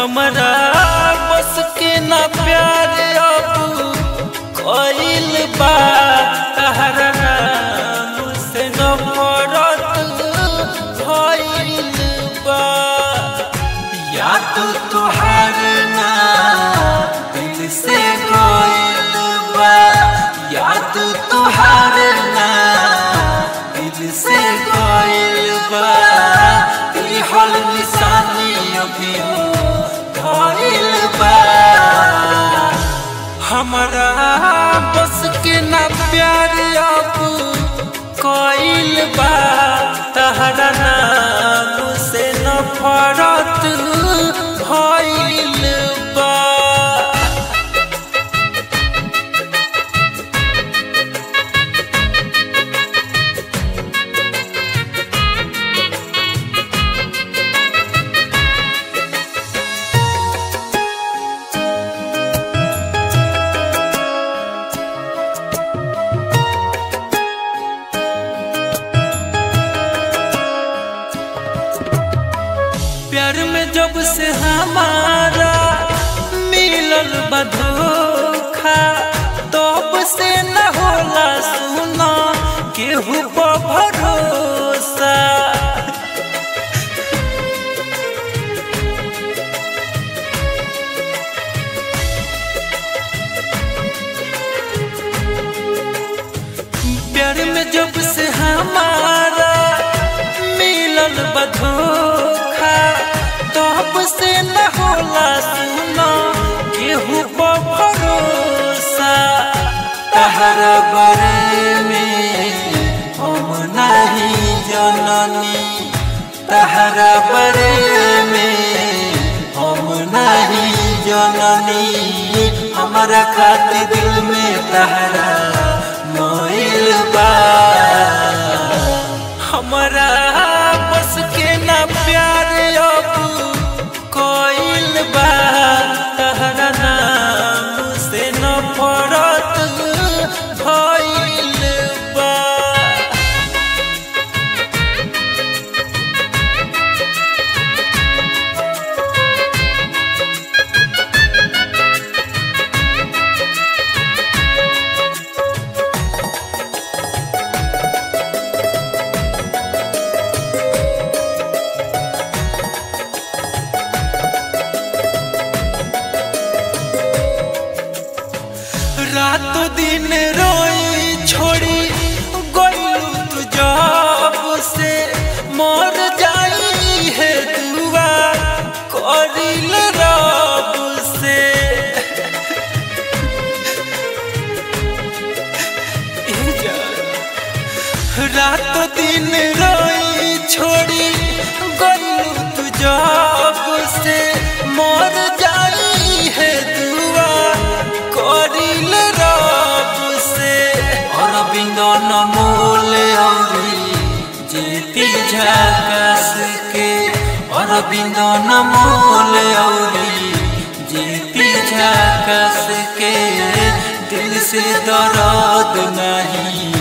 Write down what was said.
हमरा बस के ना प्यार अब कइल बा तहरा नाम से नफरत भइल बा याद तोहार ना दिल से गइल बा याद तोहार ना दिल से गइल बा दिहल निशानी अभी धइल बा हमरा बस के ना प्यार अब कइल बा तहरा नाम से नफरत भइल बा प्यार में जब से हमारा मिलल बा धोखा तब से न होला सुना केहू पर भरोसा प्यार में जब से हमारा मिलल बा धोखा तब से न होला सुना केहू पर भरोसा तहरा बारे में हम नहीं जननी तहरा बारे में हम नहीं जननी हमारा खातिर दिल में तहरा मोइल बा हमरा बस के ना प्यार अब कोइल बा तहरा नाम से नफरत भइल बा रात दिन रोई छोड़ी गलू तू जब से मर जाई है दुआ करिल रब से ए जान। रात दिन रोई छोड़ी गलू तू जब से मर जाई है दुआ करिल रब से अरविंद नमोल औरी जेती झकस के अरविंद नमोल औरी जेती झकस के दिल से दर्द नहीं